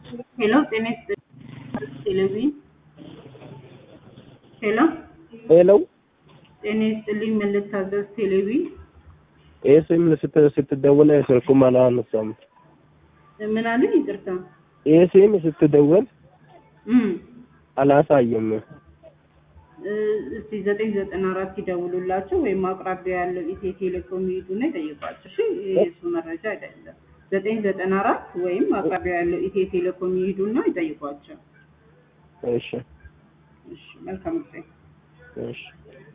ሄሎ ጤና ይስጥልኝ ቴሌቪዥን ሄሎ ሄሎ ጤና ይስጥልኝ ምን ልታዘዝ ቴሌቪዥን ይህ ስም ስት ስትደውል ስልኩም አላነሳም። ምን አለ ይቅርታ ይህ ስም ስትደውል እም አላሳየም። እ እስቲ ዘጠኝ ዘጠና አራት ይደውሉላቸው ወይም አቅራቢያ ያለው ኢትዮ ቴሌኮም ይሄዱና ይጠይቋቸው። እሺ የእሱ መረጃ አይደለም። ዘጠኝ ዘጠና አራት ወይም አቅራቢያ ያለው ኢትዮ ቴሌኮም ይሄዱና ይጠይቋቸው። እሺ እሺ መልካም ጊዜ። እሺ